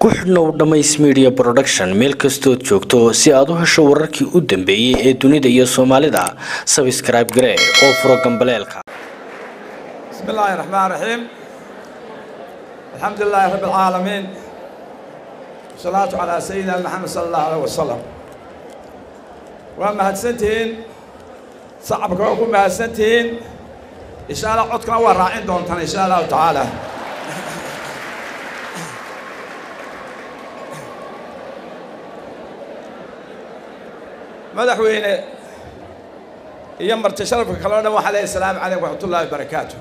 ku xidhnow dhammays media production meel kastood joogto si aad u hesho wararkii u dambeeyey ee dunida iyo soomaalida sabscribe garee oo furo gambaleelka بسم الله الرحمن الرحيم الحمد لله رب العالمين والصلاة على سيدنا محمد صلى الله عليه وسلم وما هدسنتين صعبك وكم هدسنتين إن شاء الله عدكنا وراعين دونتنا إن شاء الله تعالى madaxweyne iyo marti sharafka kaloo dhan waxaa leeyahay asalaamu calaykum waraxmatullaahi wabarakaatu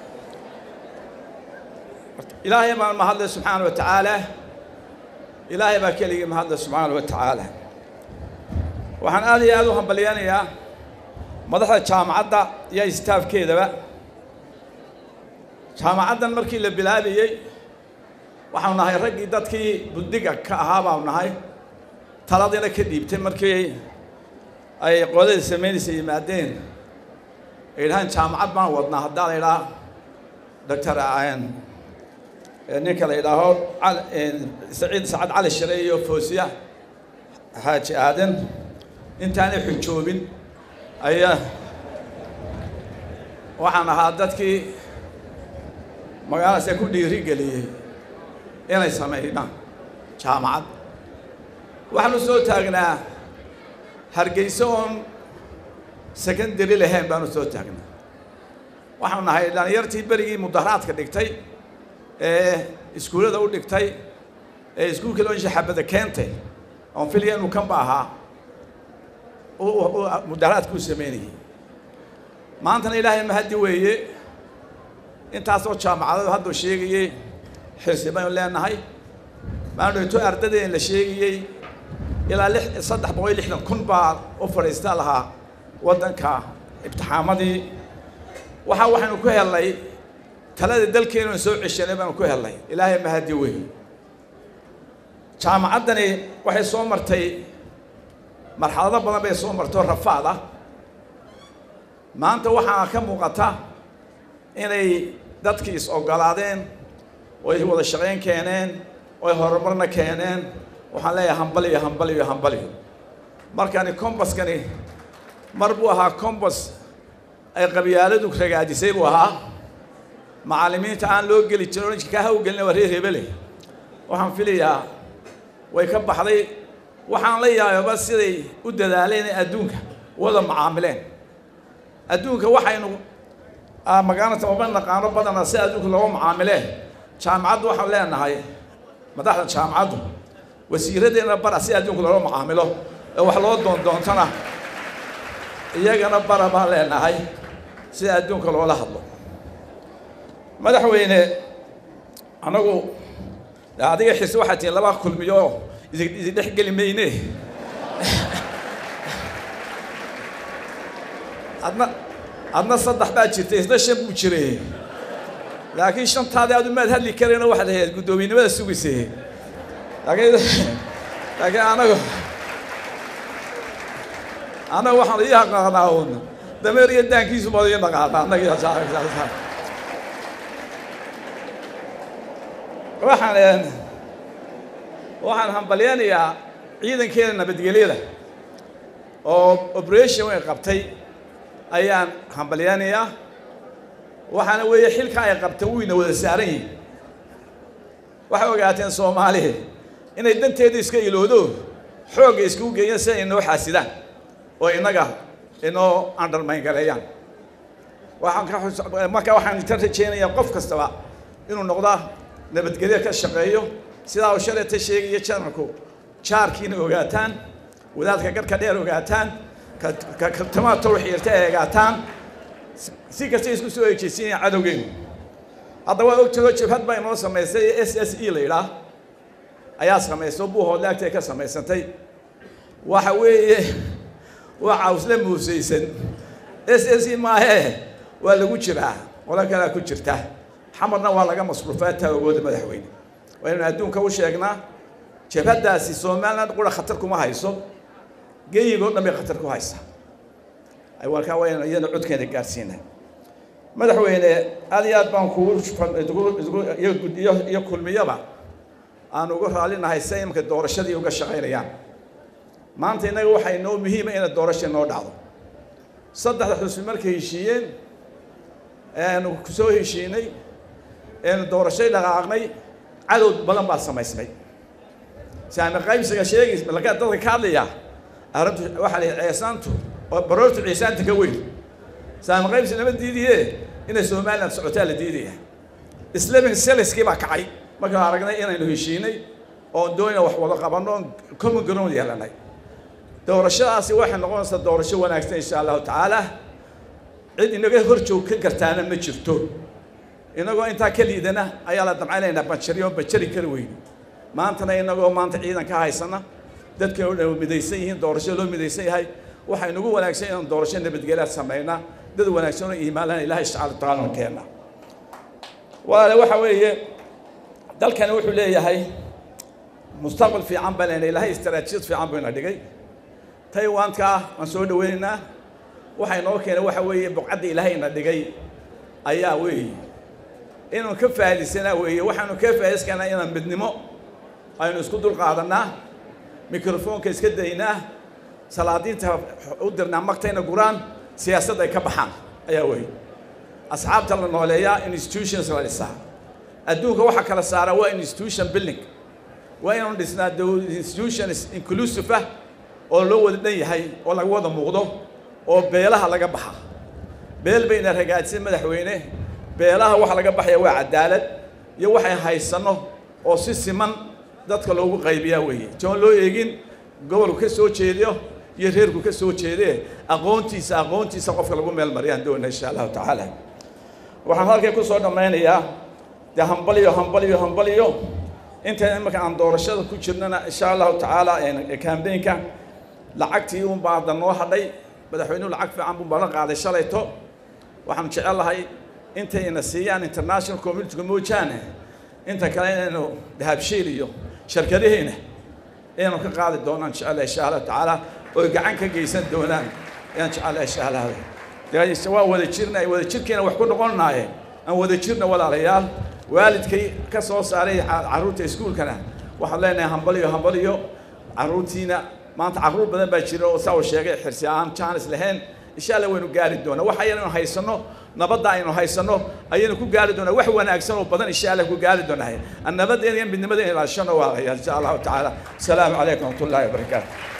ilaahay baan mahadlay subxaana wa tacaala ilaahay baa keligii mahadlay subxaana wa tacaala waxaan aad iyo aad u hambalyanayaa madaxda jaamacadda iyo istaafkeedaba jaamacaddan markii la bilaabayey waxaanu nahay raggii dadkii buddiga ka ahaa baanu nahay taladiina ka dhiibtay markii ay qodada samaynaysa yimaadeen ay dhahaan jaamacad baan wadnaa haddaa la idhaha doctor ninka la idhaaho saciid sacad cali shire iyo foosiya xaaji aadan intaanay xujoobin ayaa waxaan ahaa dadkii magaaladaas ku dhiiri geliyey inay sameeyaan jaamacad waxaanu soo taagnaa hargeyso oon secondary lahayn baanu soo taagnaa waxaanu nahay dhalinyartii berigii mudaharaadka dhigtay ee iskuullada u dhigtay ee iskuulkii loo shaxabada keentay oon filaya inuu kanba ahaa mudaharaadka u sameynayay maantana ilaahay mahaddi weeye intaasoo jaamacadadu hadduu sheegayey xirsi baynu leenahay maanu dhito ardadeen la sheegayey ilaa lix saddex boqol iyo lixdan kun baa u fadhiista lahaa waddanka imtixaamadii waxa waxaynu ku helnay talada dalkeenanu soo ceshanay baanu ku helnay ilaahay mahadi wey jaamacaddani waxay soo martay marxalado badan bay soo martoo rafaad ah maanta waxaa ka muuqata inay dadkii is ogolaadeen oy wada shaqayn keeneen oy horumarna keeneen waxaan leeyahay hambaliyo hambaliyo hambaliyo markani combaskani mar buu ahaa combas ay qabyaaladu ragaajisay buu ahaa macallimiinta aan loo geli jirin oranjka kaa hawgelina waa reer hebele waxaan filayaa way ka baxday waxaan la yaababa siday u dadaaleen inay adduunka wada macaamileen adduunka waxaynu magaalata maba naqaano badana si adduunka looga macaamileen jaamacaddu waxaan leenahay madaxda jaamacaddu wasiiradeenna bara si adduunka loola macaamilo ee wax loo doondoontana iyagana bara baan leenahay sida adduunka loola hadlo madaxweyne anagu adiga xirsi waxaa tihiin laba kulmiyo idin dhex geli mayne adna adna saddex baa jirtay isna shan buu jiray laakiin shantaadii aad umaad hadli karayna waxaad ahayd guddoomiynimada sugaysay laakiin laakiin anagu anagu waxaan ii aqaanaa un dameer iyo daankiisu baad ii naqaanaa annaga waxaan waxaan hambalyanayaa ciidankeena nabadgelyada oo operation way qabtay ayaan hambalyanayaa waxaana weeye xilka ay qabteen wuyna wada saaran yihin waxay ogaateen soomaaliya inay danteeda iska iloodo xoogga iskugu geeyaan si ay inoo xaasidaan oo innaga inoo undermine gareeyaan waxaan ka marka waxaan inta rajeynayaa qof kastaba inuu noqda nabadgelyo ka shaqeeyo sidaa uu shalayta sheegaya janarku jaarkiina ogaataan wadaadka garhka dheer ogaataan katamaha tawxiirta ay ogaataan si kasta isku soo ejeysiinaya cadowgeenu hadda waa ogtagoo jabhad baa inoo samaysay s s e la yidhaah ayaa samayso buuhoodle agtay ka samaysantay waxa weeye waa cawsle muusaysan s s e maahee waa lagu jiraa qolo kalea ku jirta xamarna waa laga masruufaa taagooda madaxweyne waynanu adduunka u sheegnaa jabhaddaasi somaliland qura khatar kuma hayso geyigoo dhan bay khatar ku haysaa warkaa waynu iyana codkeena gaarsiina madaxweyne aad iyo aad baan kugu iyo kulmiyaba aan uga raallinahay si imika doorashadii uga shaqaynayaan maanta innaga waxaa inoo muhiima ina doorasha inoo dhacdo saddexda xusbi markay heshiiyeen eanu kusoo heshiinay eanu doorashay dhaqaaqnay cadow badan baa samaysmay saami qaybsiga sheegaysa laga dadka ka hadlaya arrintu waxaa la ceesaantu oo baroortu ceesaanta ka weyn saami qaybsi lama diidiye inay somaliland socotaa la diidaya islamic seliskii baa kacay markaan aragnay inaynu heshiinay oon doonayna wax wada qabanno oon common ground yeelanay doorashadaasi waxay noqonaysaa doorasho wanaagsan insha allahu tacaala cid inaga hor joog ka gartaana ma jirto inagoo intaa ka liidana ayaa la damcaynaynaa banjari oo banjari kari weyni maantana inagoo maanta ciidan ka haysana dadka oo dhan midaysan yihiin doorasho loo midaysan yahay waxay nagu wanaagsan inaan doorasho nabadgelyaad samaynaa dad wanaagsan oo iimaanlana ilahay subxaana watacaala keena walaale waxa weeye dalkani wuxuu leeyahay mustaqbal fiican baa lena ilahay istaraatiijiyad fiican buu ina dhigay taiwanka waan soo dhaweynaynaa waxay noo keenay waxa weeye buqcadda ilaahay ina dhigay ayaa weeye inuu ka faa'iidaysanaa weeye waxaanu ka faa'idayskanaa inaan midnimo aynu isku dul qaadanaa mikrofoonka iska daynaa salaadiinta u dirnaa magtayna guraan siyaasadda ay ka baxaan ayaa weeye asxaabta la nooleeyaa institutions la dhisaa adduunka waxaa kala saara waa institution building waa inaanu dhisnaa institutions inclusive ah oo loo wada dhan yahay oo laga wada muuqdo oo beelaha laga baxa beel bayna ragaadisay madaxweyne beelaha waxa laga baxaya waa cadaalad iyo waxay haysanno oo si siman dadka loogu qaybiyaa weeye joon loo eegin gobolku ka soo jeediyo iyo reerku ka soo jeedee aqoontiisa aqoontiisa qofka lagu meel mariyaan doona insha allahu tacaala waxaan halkay ku soo dhammaynayaa dee hambaliyo hambaliyo hambaliyo inta imika aan doorashada ku jirnana insha allahu tacaala kambeynka lacagtii un baa hadda noo hadhay madaxweynuhu lacag fiican buu balan qaaday shalayto waxaan jecel lahay intayna siiyaan international communityga moojaane inta kale inaynu dahabshiil iyo shirkadaheena inaynu ka qaadi doonaan jecelahay insha allahu tacaala oy gacan ka geysan doonaan ayaan jecelahay insha allah dee waa wada jirna wada jirkiina wax ku noqonnaaye aan wada jirna walaalayaal waalidkay ka soo saaray carruurta iskuulkana waxaan leenahay hambaliyo hambaliyo carruurtiina maanta carruur badan baa jira oo saa uu sheegay xirsi aan jaanis lahayn insha allah waynu gaari doonaa wax ayaynu haysanno nabadda aynu haysanno ayaynu ku gaari doonaa wax wanaagsan oo badan insha allah ku gaari doonaa nabaddeena iyo midnimadeena ilaashano waa insha allahu tacaala asalaamu calaykum waraxmatullahi wabarakaatu